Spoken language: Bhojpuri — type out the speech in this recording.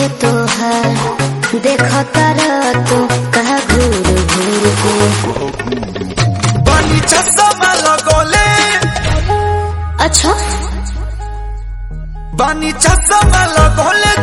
के तोहार देखता रह तू कहा घूर घूर के बनी चश्मा लगोले अच्छा बनी चश्मा लगोले